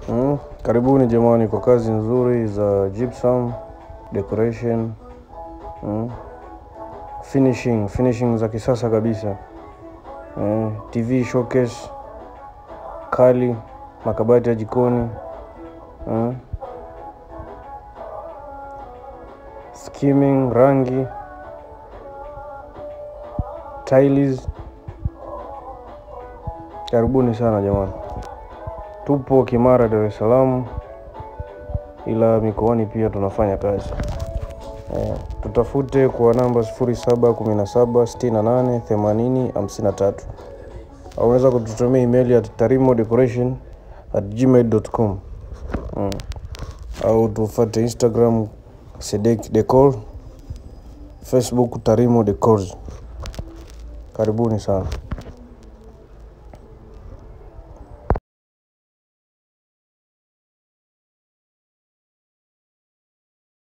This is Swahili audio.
Mm, karibuni jamani kwa kazi nzuri za gypsum decoration mm, finishing finishing za kisasa kabisa eh, TV showcase kali makabati ya jikoni mm, skimming rangi tiles karibuni sana jamani tupo Kimara Dar es Salaam ila mikoani pia tunafanya kazi eh, tutafute kwa namba 0717688053 au unaweza kututumia email ya tarimo decoration at gmail.com mm. au tufate Instagram Sedek Decor, Facebook Tarimo Decors. Karibuni sana.